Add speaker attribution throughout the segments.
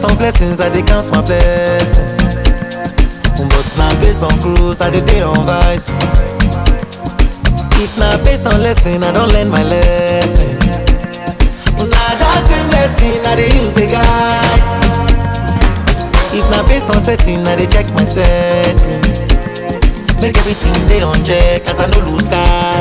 Speaker 1: on blessings, I dey count my blessings. But now based on cruise, I dey dey on vibes. If na based on lesson, I don learn my lesson. Na that same lesson I dey use dey guide. If na based on setting, I dey check my settings. Make everything dey on check as I no lose guard.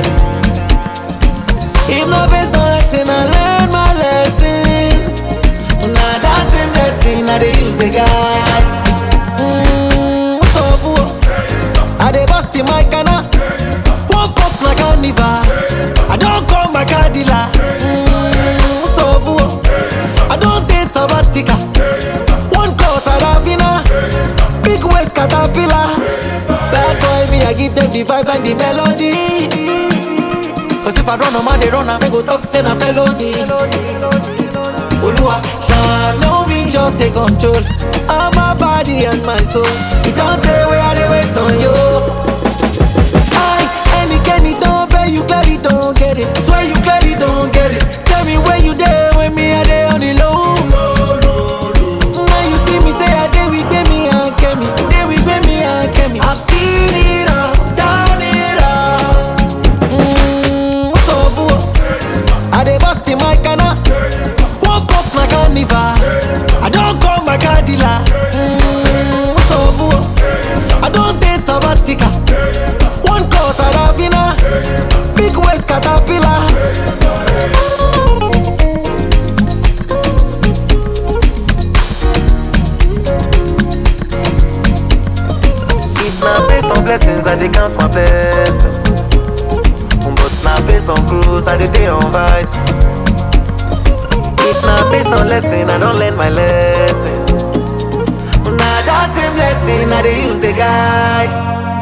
Speaker 1: If na based on lesson, I learn my lessons. Na that same lesson I dey use dey guide. Mm, what's up, boo? I dey bust in my canna. Woke up like carnival. I don call my car dealer. Mm, what's up, boo? I don take sabbatical. One call Saravina. Big waist caterpillar. Bad boy me, I give them the vibe and the melody. Cause if I run, I'm they run, I go talk, say na felony. Oluwa, shine on me, just take control of my body and my soul. It don't take where I dey wait on you. I, any Kenny don't pay, you clearly don't get it. Swear you clearly don't get it. Tell me where you there when me I dey on the low. Now you see me say I dey with me and Kemi, dey with me and Kemi. I've seen it all, done it all. Mm, what's up, boo? I dey bust in my canna. Woke up my carnival. I don't call my car dealer. Mm, what's up, boo? I don't take sabbatical. One call Saravina. Big waist caterpillar. If na based on blessings, I dey count my blessings. But na based on cruise, I dey dey on vibes. If na based on lesson, I don learn my lesson. Na that same lesson I dey use dey guide.